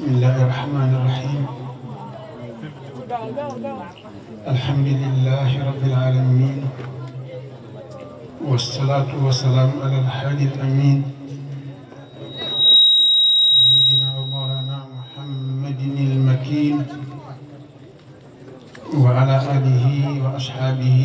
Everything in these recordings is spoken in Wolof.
الله الرحمن الرحيم الحمد لله رب العالمين والصلاة والسلام على الحادي الأمين سيدنا ومولانا محمد المكين وعلى آله وأصحابه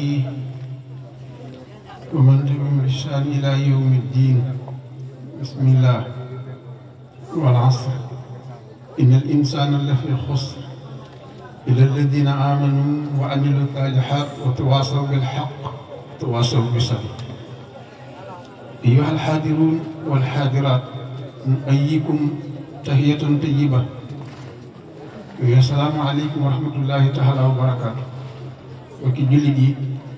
ومن تبعهم بإحسان إلى يوم الدين بسم الله والعصر إن الإنسان لفي خسر إلا الذين آمنوا وعملوا الصالحات وتواصوا بالحق وتواصوا بالصبر أيها الحاضرون والحاضرات نؤيكم تحية طيبة السلام عليكم ورحمة الله تعالى وبركاته وكي جلدي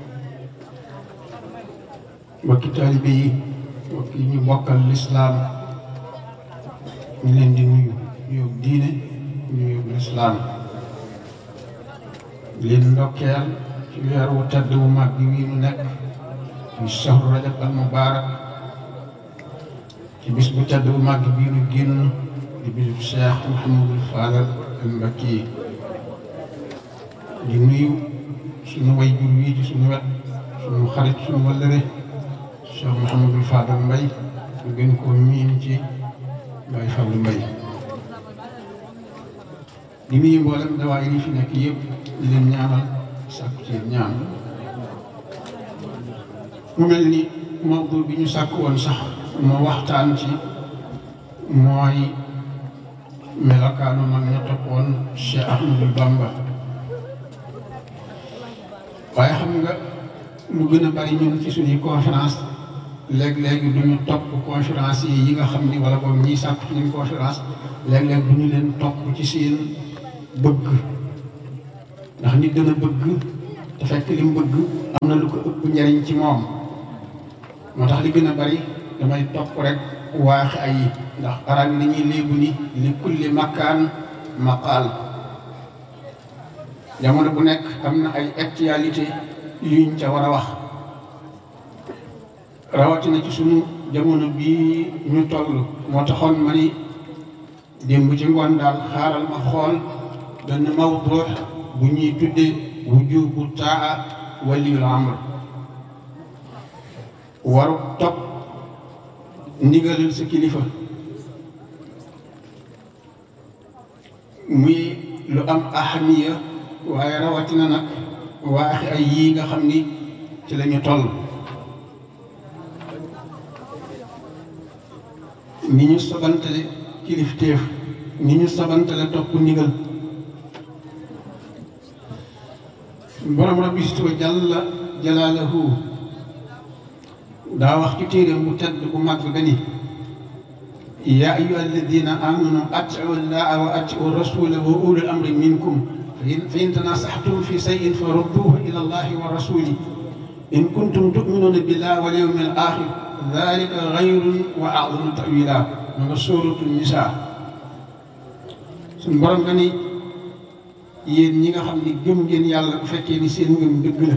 وكي طالبي وكي نبقى الإسلام ñu leen di nuyu nuyu diine nuyu lislaam leen ndokkeel ci weer wu tedd wu mag bi wii nu nekk ci shahru rajab al mubarak ci bis bu tedd bu mag bii nu génn di bis bu cheikh Mouhamadul Fadal al Mbakki di nuyu suñu way jur wii ci suñu wet suñu xarit suñu wëllëre cheikh Mouhamadul Fadal Mbay ñu gën koo miin ci Baye Fallou Mbaye di nuyu mboolem dawaay yi fi nekk yëpp di leen ñaanal sàkku ci ñaan mu mel ni mawdu bi ñu sàkk woon sax moo waxtaan ci mooy melokaanu mag ña toppoon Cheikh Ahmadou Bamba waaye xam nga lu gën a bari ñun ci suñuy conférence léeg-léeg du ñu topp conférence yi yi nga xam ni wala boog ñiy sàkk ci ñun conférence léeg-léeg du ñu leen topp ci seen bëgg ndax nit dana bëgg te fekk li mu bëgg am na lu ko ëpp njariñ ci moom moo tax li gën a bari damay topp rek waaxi ay yi ndax arab yi dañuy léebu ni li kulli makkaan maqaal jamono bu nekk am na ay actualité yuñ ca war a wax rawatina ci sunu jamono bii ñu toll moo taxoon ma ni démb ci ngoon daal xaaral ma xool benn mawdu bu ñuy tuddee wujubu taa waliyul amr waru topp ndigalal sa kilifa muy lu am ahamiya waaye rawatina nag waaxi ay yii nga xam ni ci la ñu toll ni ñu sabantale kilifteef ni ñu sabantale topp ndigal borom rabbi wa jalla jalaalahu daa wax ci téeréem bu tedd bu mag ba ni yaa ayyuha alladina amanu atiu llaha wa atiu rasula wa ulul amri minkum fa in tanasaxtum fi sayin fa rudduhu ila allahi wa rasuli in kuntum tuminuna billahi wal yawmi al axir dalika xayrun wa a'zamu ta'wila ma nga sóoratu nisaa suñ borom nga ni yéen ñi nga xam ni gëm ngeen yàlla bu fekkee ni seen ngëm dëgg la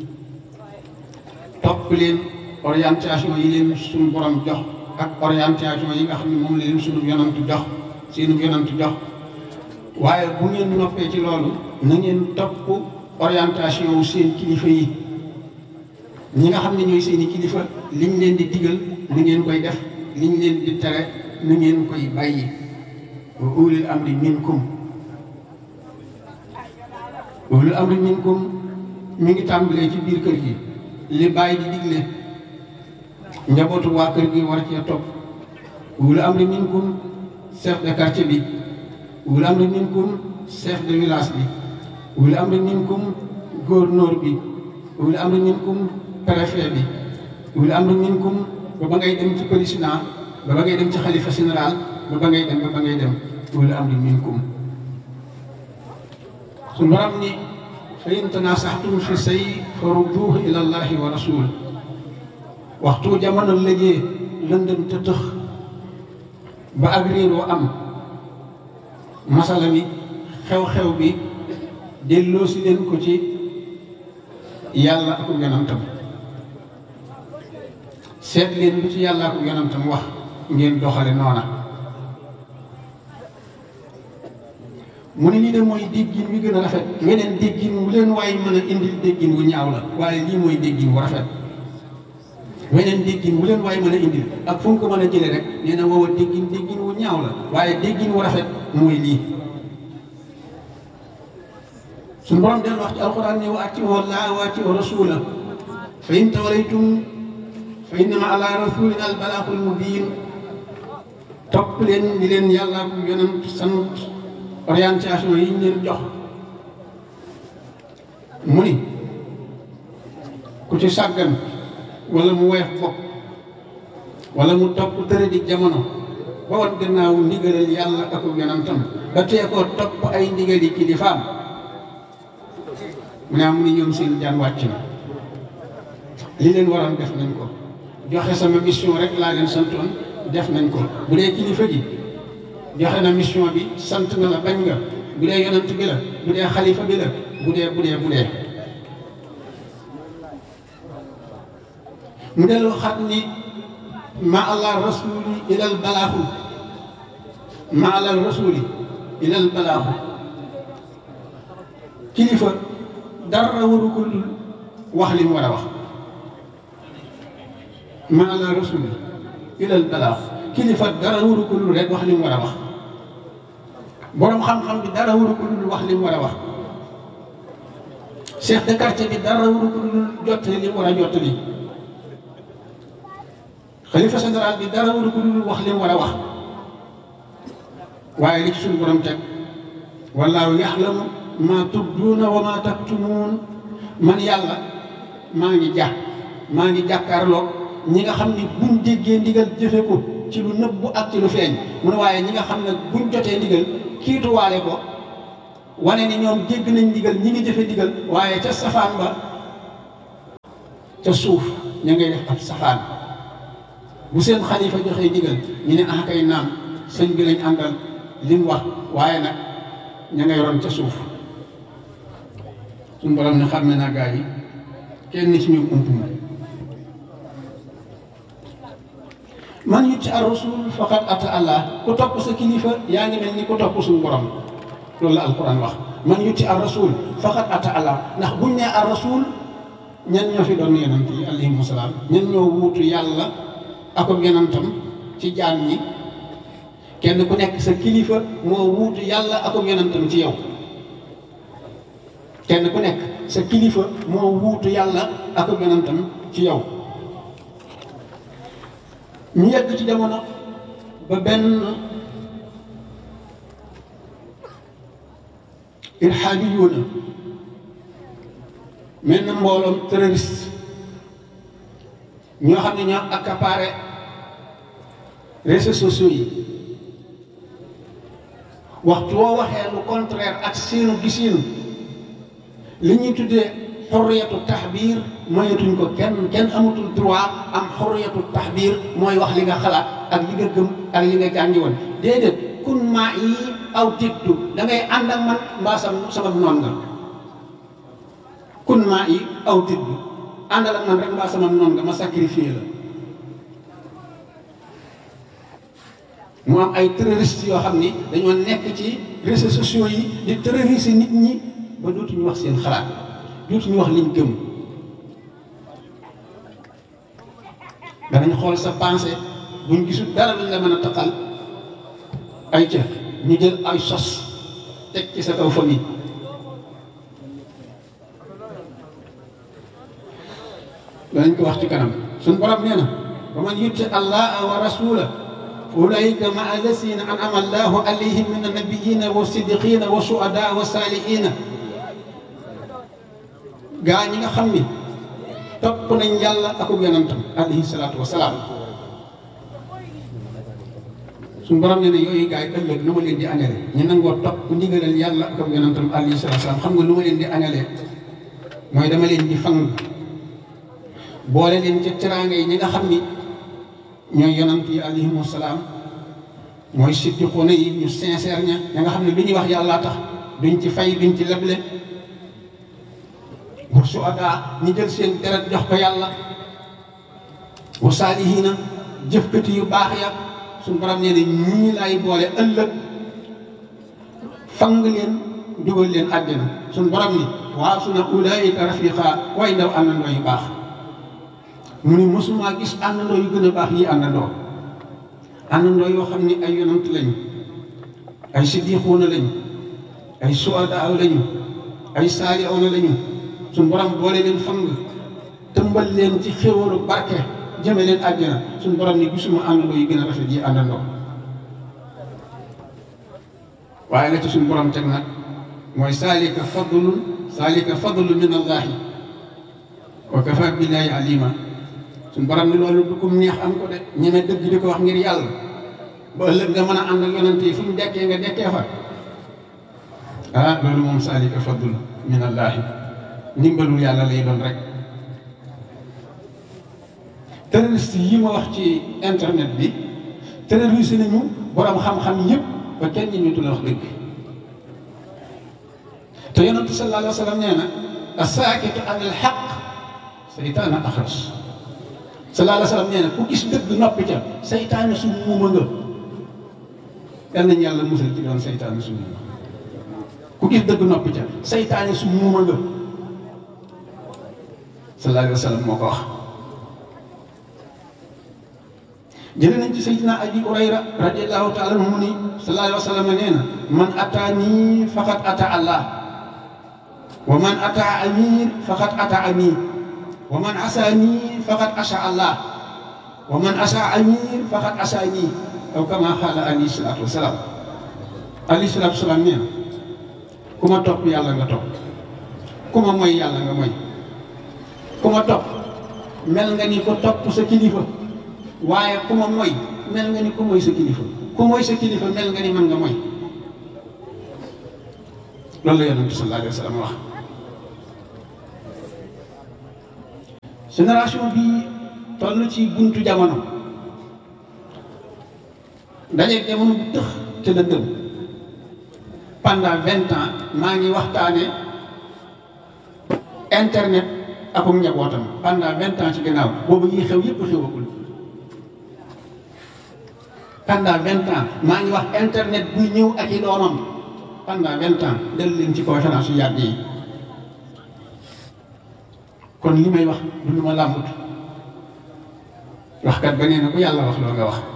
topp leen orientation yi leen suñu borom jox ak orientation yi nga xam ni moom la leen suñu yonantu jox seenu yonantu jox waaye bu ngeen noppee ci loolu na ngeen topp orientation wu seen kilifa yi ñi nga xam ne ñooy seeni kilifa liñ leen di digal na ngeen koy def liñ leen di tere na ngeen koy bàyyi wa ulil amri minkum ulil amri minkum mi ngi tàmbalee ci biir kër gi li bàyyi di digle njabootu waa kër gi war cee topp ulil amri minkum chef de quartier bi ulil amri minkum chef de village bi ulil amri minkum gouverneur bi ulil amri minkum préfet bi wuli am na minkum ba ba ngay dem ci président ba ba ngay dem ci xalifa général ba ba ngay dem ba ba ngay dem wuli am na minkum su borom ni fa in tanasaxtum fi say fa rudduhu ila allahi wa rasul waxtu jamono lëjee lëndëm te tëx ba ak réeroo am masala mi xew-xew bi delloo si leen ko ci yàlla ak yonantam seet leen lu ci yàlla ak yonantam wax ngeen doxale noona mu ne lii de mooy déggin wi gën a rafet weneen déggin wu leen waaye mën a indil déggin wu ñaaw la waaye lii mooy déggin wu rafet weneen déggin wu leen waaye mën a indil ak fu mu ko mën a jëlee rek nee na woowa déggin déggin wu ñaaw la waaye déggin wu rafet mooy lii suñu borom del wax ci alquran ne wa atiu llaha wa atiu rasula fa in tawlaytum fa innama ala rasulina al balaaxul mubin topp leen li leen yàlla bu yonent sant orientation yi ñu leen jox mu ni ku ci sàggan wala mu weex bopp wala mu topp tëre di jamono ba wat gannaaw ndigalal yàlla ak yonentam ba tee koo topp ay ndigali kilifaam mu ne am ni ñoom seen jaan wàcc na li leen waroon def nañ ko joxe sama mission rek laa leen santoon def nañ ko bu dee kilifa gi joxe na mission bi sant na la bañ nga bu dee yonent bi la bu dee xalifa bi la bu dee bu dee bu dee mu delloo xat ni ma allah rasuli ilal balaaxu ma allah rasuli ilal balaaxu kilifa dara waru ko dul wax li mu war a wax ma allah rasuli ilal balaaxu kilifa dara waru ko dul rek wax li mu war a wax boroom xam-xam bi dara waru ko dul wax li mu war a wax chef de quartier bi dara waru ko dul jottali li mu war a jottali xalifa général bi dara waru ko dul wax li mu war a wax waaye li ci suñu borom teg wallaahu yaxlamu ma tubduuna wa ma taktumuun man yàlla maa ngi jà maa ngi jàkkaarloo ñi nga xam ni buñ déggee ndigal jëfe ko ci lu nëbbu ak ci lu feeñ mu ne waaye ñi nga xam ne buñ jotee ndigal kiituwaale ko wane ni ñoom dégg nañ ndigal ñi ngi jëfe ndigal waaye ca safaan ba ca suuf ña ngay def ab safaan bu seen xalifa joxee ndigal ñu ne ah kay naam sëñ bi lañ àndal li mu wax waaye nag ña ngay ron ca suuf suñu borom ne xam ne naa gaa yi kenn ci ñoom ump ma man yutti ar rasul faqad ata allah ku topp sa kilifa yaa ngi mel ni ku topp suñu borom loolu la alquran wax man yutti ar rasul faqad ata allah ndax buñ nee ar rasul ñan ñoo fi doon yonent yi alayhimu salaam ñan ñoo wuutu yàlla ak yonentam ci jaam ñi kenn ku nekk sa kilifa moo wuutu yàlla ak yonentam ci yow kenn ku nekk sa kilifa moo wuutu yàlla ak yonentam ci yow ñu yegg ci jamono ba benn irhaadiyuuna mel na mbooloom terroriste ñoo xam ne ñoo accaparé réseaux sociaux yi waxtu woo waxee lu contraire ak seenu gisiinu li ñuy tuddee xurriyatu taxbiir moyetuñ ko kenn kenn amatul droit am xurriyatu taxbiir mooy wax li nga xalaat ak li nga gëm ak li nga jàngi woon déedéet kun maa yi aw tiddu da ngay ànd ak man mbaa sam sama noon nga kun maa yi aw tiddu àndal ak man rek mbaa sama noon nga ma sacrifié la mu am ay terroristes yoo xam ni dañoo nekk ci réseaux sociaux yi di terroriser nit ñi ba dootuñu wax seen xalaat dootuñu wax liñ gëm danañ xool sa pensée buñ gisul dara luñ la mën a taqal ay ca ñu jël ay sos teg ci sa kaw famille danañ ko wax ci kanam suñ borom nee na wa man yutti allaha wa rasula fa ulaika ma allasina an'ama allahu alayhim min annabiyina wa siddiqina wa shuhada wa salihina gaa ñi nga xam ni topp nañ yàlla akub yonentam alayhi salaatu wa salaam suñu borom nee na yooyu gaa yi ëllëg nu ma leen di añale ñu nangoo topp ndigalal yàlla akub yonentam alayhi salaatu wa salaam xam nga nu ma leen di añalee mooy dama leen di fang boole leen ca teraanga yi ñi nga xam ni ñooy yonent yi alayhimu salaam mooy siddiquuna yi ñu sincère ña ña nga xam ne lu ñuy wax yàlla tax duñ ci fay duñ ci leble wa suhadaa ñi jël seen deret jox ko yàlla wa saalihiina jëfkati yu baax ya suñu borom nee na ñii lay boole ëllëg fang leen dugal leen àjjana suñ borom ni waaw su na ulaayika rafiqa way ndaw àndandoo yu baax mu ni mosumaa gis àndandoo yu gën a baax yi àndandoo àndandoo yoo xam ni ay yonant lañu ay siddiquuna lañu ay suadaa lañu ay saalihuuna lañu suñ borom boole leen fang tëmbal leen ci xéwalu barke jëme leen àjjana suñ borom ni gisuma àndandoo yu gën a rafet yi àndandoo waaye la ci suñ borom teg nag mooy saalika fadlun saalika fadlu min allahi wa kafa billahi alima suñ borom ni loolu du kum neex am ko de ñeme dëgg di ko wax ngir yàlla ba ëllëg nga mën a ànd ak yonent yi fu ñu dekkee nga dekkee fa ah loolu moom saalika fadlu min allahi ndimbalul yàlla lay doon rek terroriste yi ma wax ci internet bi terroriste nañu borom xam-xam yëpp ba kenn ñi ñu la wax dëgg te yonentu sallallahu alayhi wa sallam nee na asaakitu an al xaq seytaana axras sallallahu alayhi wa sallam nee na ku gis dëgg noppi ca seytaane su muuma nga yal nañu yàlla musal ci doon seytaane su muuma ku gis dëgg noppi ca seytaane su muuma nga sallallahu alayhi wa sallam moo ko wax jëlee nañ ci sayyidina abi hurayra radiallahu taala anhu mu ni sallallahu alayhi wa sallam nee na man ataani faqad ata allah wa man ata amir faqad ata amir wa man asaani faqad asa allah wa man asa amir faqad asaani aw kama xaala alayhi salaatu wasalaam alayhi salaatu wasalaam nee na ku ma topp yàlla nga topp ku ma moy yàlla nga moy ku ma topp mel nga ni ko topp sa kilifa waaye ku ma moy mel nga ni ku moy sa kilifa ku moy sa kilifa mel nga ni mën nga moy loolu la yonent bi sallallahu alayhi wa sallam wax génération bi toll ci buntu jamono dajeeg jamono bu tëx te lëndëm pendant vingt ans maa ngi waxtaane internet akum njabootam pendant vingt ans ci gannaaw boobu yi xew yépp xewagul pendant vingt ans maa ngi wax internet buy ñëw ak i doomam pendant vingt ans del leen ci conférence yu yàgg yi kon li may wax du lu ma làmbut waxkat ba nee na ku yàlla wax loo nga wax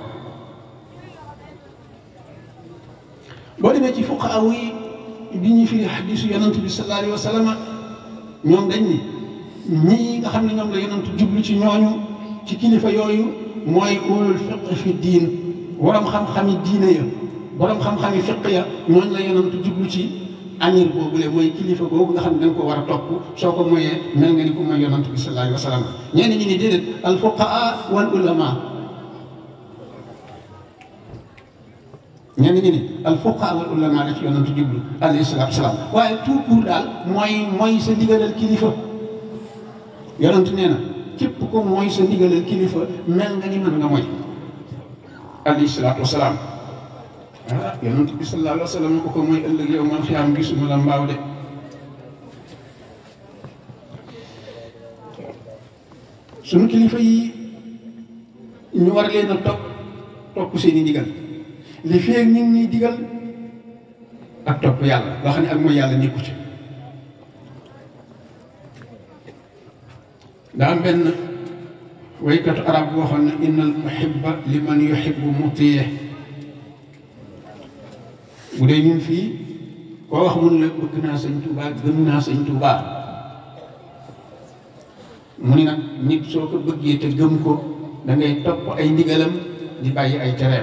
boo demee ci fuqaaw yi bi ñu firi xadisu yonant bi sallallahu alayhi wa sallam ñoom dañ ni ñii nga xam ne ñoom la yonant jublu ci ñooñu ci kilifa yooyu mooy ulul fiq fi diin borom xam-xami diine ya borom xam-xami fiq ya ñooñu la yonant jublu ci amir boobule mooy kilifa boobu nga xam ne da nga ko war a topp soo ko moyee mel nga ni ko mooy yonant bi sallallahu alayhi wa sallam ñenn ñi ni déedéet al fuqaa wal ulama ñenn ñi ni al fuqaa wal ulama la ci yonant jublu alayhi salaatu salaam waaye tout court daal mooy mooy sa ndigalal kilifa yonant nee na képp ko mooy sa ndigalal kilifa mel nga ni mën nga mooy alayhi salaatu wasalaam ah yonent bi sallallahu alayhi wa sallam ko ko mooy ëllëg yow man xiyaam gisuma la mbaaw de sunu kilifa yi ñu war leen a topp topp seeni ndigal li feeg ñu ngi ñuy digal ak topp yàlla loo xam ne ak mooy yàlla nekku ci daa am benn waykatu arab boo xam ne innal muhibba liman yuhibbu mutiye bu dee ñun fii koo wax mun la bëgg naa sëñ Tuubaa gëm naa sëñ Tuubaa mu ni nag nit soo ko bëggee te gëm ko da ngay topp ay ndigalam di bàyyi ay tereem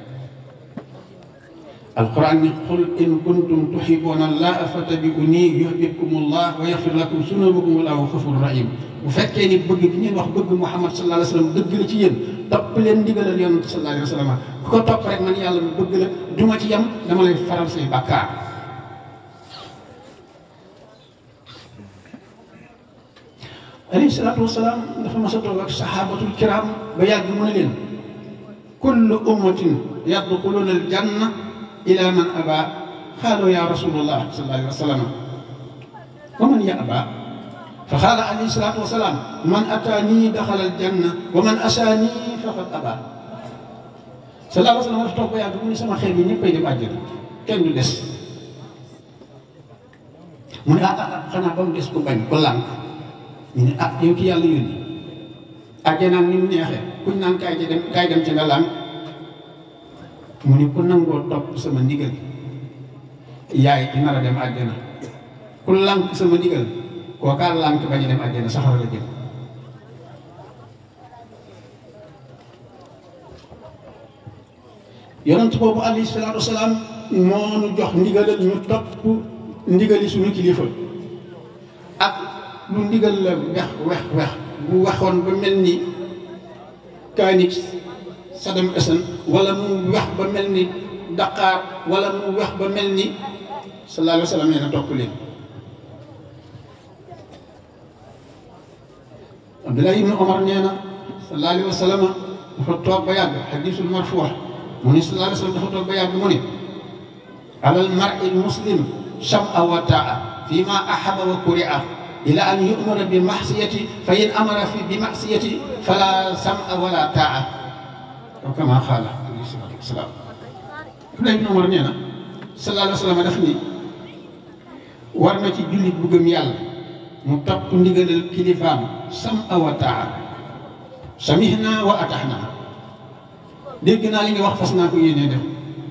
alquran ni qul in kuntum tuhibbuna allaha fattabi'uni yuhbibkum allah wa yaghfir lakum sunubakum wallahu ghafurur rahim bu fekkee ni bëgg bi ngeen wax bëgg Muhammad sallallahu alayhi wa sallam dëgg la ci yéen topp leen ndigalal yonent sallallahu alayhi wa sallam ku ko topp rek man yàlla mu bëgg la du ma ci yem dama lay faral say bàkkaar alayhi salaatu wasalaam dafa mas a toog ak saxaabatul kiram ba yàgg mu ne leen kullu ummatin yadxuluna al janna ila man aba xaalu ya rasulullah sallallahu alayhi wa sallam wa man ya aba fa xaala alayhi salaatu wasalaam man ataanii daxala aljanna wa man asaanii faqad aba sallallahu alayhi wa sallam dafa toog ba yàgg mu ne sama xeet yi ñëppay dem àjjana kenn du des mu ne ah ah xanaa ba mu des ko bañ ko lànk ñu ne ah yow ki yàlla yónni àjjana ni mu neexee kuñ naan kaay ci dem kaay dem ci nga lànk mu ne ku nangoo topp sama ndigal yaay di nar a dem àjjana ku lànk sama ndigal kookaa lànk bañ a dem àjjana saxara la jëm yonent boobu alayhi salaatu wasalaam moo nu jox ndigalal ñu topp ndigali suñu kilifa ak lu ndigal la wex wex wex bu waxoon ba mel ni kaanix Saddam Hussein wala mu wex ba mel ni Dakar wala mu wex ba mel ni sallallahu alayhi wa sallam nee na topp leen Abdullah ibnu Omar nee na sallallahu alayhi wa sallam dafa toog ba yàgg xadisul marfuux mu ne sallallahu alayhi wa sallam dafa toog ba yàgg mu ne alal mar'i muslim sam'a wa ta'a fi ma ahaba wa kuri'a ila an yu'mara bi ma'siyati fa in amara fi bi ma'siyati fala sam'a wala ta'a aw kama xaala alayhi salaatu wasalaam Abdullah ibn Umar nee na sallallahu alayhi wa sallam daf ni war na ci jullit bu gëm yàlla mu topp ndigalal kilifaam sam'a wa ta'a samihna wa atahna dégg naa li nga wax fas naa ko yéenee def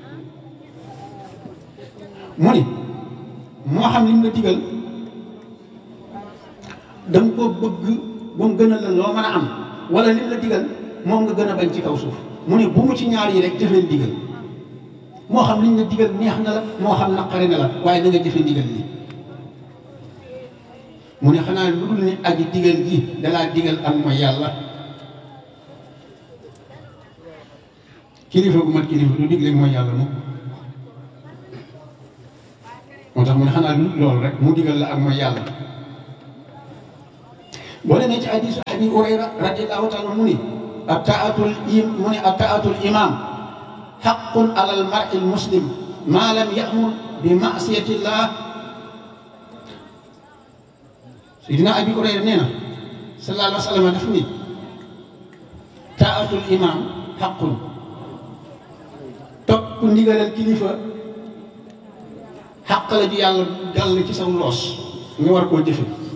mu ni moo xam li mu la digal danga ko bëgg ba mu gën a la loo mën a am wala li mu la digal moom nga gën a bañ ci kaw suuf mu ne bu mu ci ñaar yi rek jëfee digal moo xam liñ la digal neex na la moo xam naqari na la waaye na nga jëfe digal li mu ne xanaa lu dul ni aji digal ji dalaa digal ak mooy yàlla kilifa gu mat kilifa du digle mooy yàlla moom moo tax mu ne xanaa lu loolu rek mu digal la ak mooy yàlla boo demee ci hadiisu abi hurayra radiyallahu taala mu ni ataatul im mu ni ataatul imam xaqun ala al mar'i al muslim ma lam ya'mur bi ma'siyatillah sidina abi hurayra nee na sallallahu alayhi wa sallam daf ni taatul imam xaqun topp ndigalal kilifa xàq la ju yàlla gàll ci saw loos nga war koo jëfe